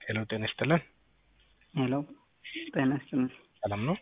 ሄሎ ጤና ይስጥልን። ሄሎ ጤና ይስጥልን። ሰላም ነው?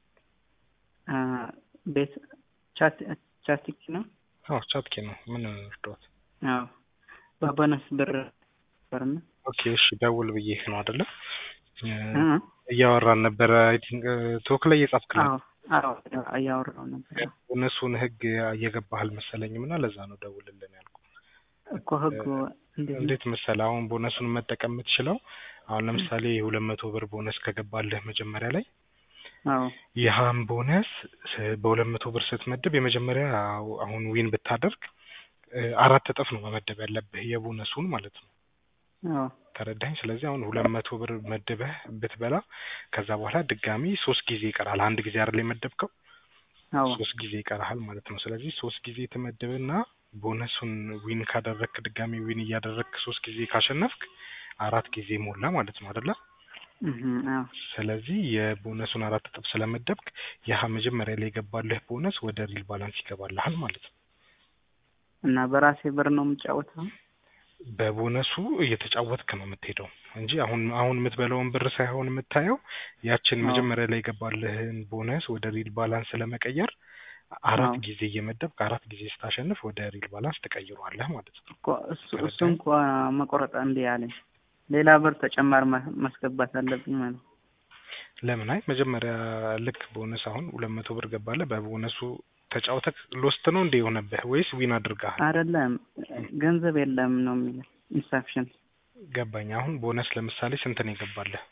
አ፣ ቤት ቻት ቻትኪ ነው? አዎ ቻትኪ ነው። ምን እርዳት? አዎ በቦነስ ብር ነበርና ኦኬ እሺ፣ ደውል ብዬህ ነው አይደለ? እ እያወራን ነበረ። አይ ቲንክ ቶክ ላይ እየጻፍክልኝ አዎ አዎ እያወራሁ ነበር እነሱን ህግ እየገባህ አልመሰለኝም እና ለዛ ነው ደውልልን ያልኩ። እኮ ህጉ እንዴት ነው? እንዴት መሰለህ አሁን ቦነሱን መጠቀም የምትችለው አሁን ለምሳሌ የሁለት መቶ ብር ቦነስ ከገባልህ መጀመሪያ ላይ አዎ ይህም ቦነስ ስ- በሁለት መቶ ብር ስትመድብ የመጀመሪያ አሁን ዊን ብታደርግ እ፣ አራት እጥፍ ነው መመደብ ያለብህ የቦነሱን ማለት ነው። አዎ ተረዳኝ። ስለዚህ አሁን ሁለት መቶ ብር መድበህ ብትበላ ከዛ በኋላ ድጋሚ ሶስት ጊዜ ይቀራል። አንድ ጊዜ አይደል የመደብከው አዎ ሶስት ጊዜ ይቀርሃል ማለት ነው። ስለዚህ ሶስት ጊዜ ትመድብና ቦነሱን ዊን ካደረግክ ድጋሚ ዊን እያደረግክ ሶስት ጊዜ ካሸነፍክ አራት ጊዜ ሞላ ማለት ነው አይደለ? እህ አዎ ስለዚህ የቦነሱን አራት እጥፍ ስለመደብክ ያህ መጀመሪያ ላይ የገባልህ ቦነስ ወደ ሪል ባላንስ ይገባልሃል ማለት ነው። እና በራሴ ብር ነው የምጫወተው? በቦነሱ እየተጫወትክ ነው የምትሄደው እንጂ አሁን አሁን የምትበላውን ብር ሳይሆን የምታየው ያችን አዎ። መጀመሪያ ላይ የገባልህን ቦነስ ወደ ሪል ባላንስ ለመቀየር አራት አዎ። ጊዜ እየመደብክ አራት ጊዜ ስታሸንፍ ወደ ሪል ባላንስ ትቀይረዋለህ ማለት ነው። እኮ እሱ እሱ እንኳ መቆረጥ እንዴ ያለኝ ሌላ ብር ተጨማሪ ማ- ማስገባት አለብኝ ማለት ነው። ለምን አይ መጀመሪያ ልክ ቦነስ አሁን ሁለት መቶ ብር ገባለህ በቦነሱ ተጫውተክ ሎስት ነው እንደ የሆነብህ ወይስ ዊን አድርገሃል? አይደለም ገንዘብ የለም ነው የሚለው ኢንሳፊሽንት ገባኝ። አሁን ቦነስ ለምሳሌ ስንት ነው የገባልህ?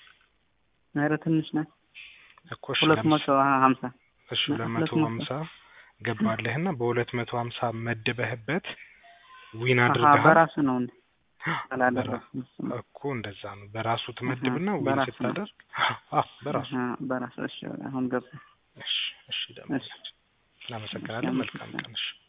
ኧረ ትንሽ ናት እኮ እሺ ሁለት ለምስ- መቶ ሀምሳ እሺ ነ- ሁለት ሁለት መቶ መቶ ሀምሳ ገባልህና በሁለት መቶ ሀምሳ መድበህበት ዊን አሀ አድርገሃል በራሱ ነው እንዴ አላደረኩም እሱ ነው። እኮ እንደዛ ነው። በራሱ ትመድብና አሀ፣ ዊን በራሱ ነው። ስታደርግ አዎ በራሱ አሀ፣ በራሱ እሺ አሁን ገባ እሺ እሺ ደግሞ እሺ እናመሰግናለን። መልካም ቀን እሺ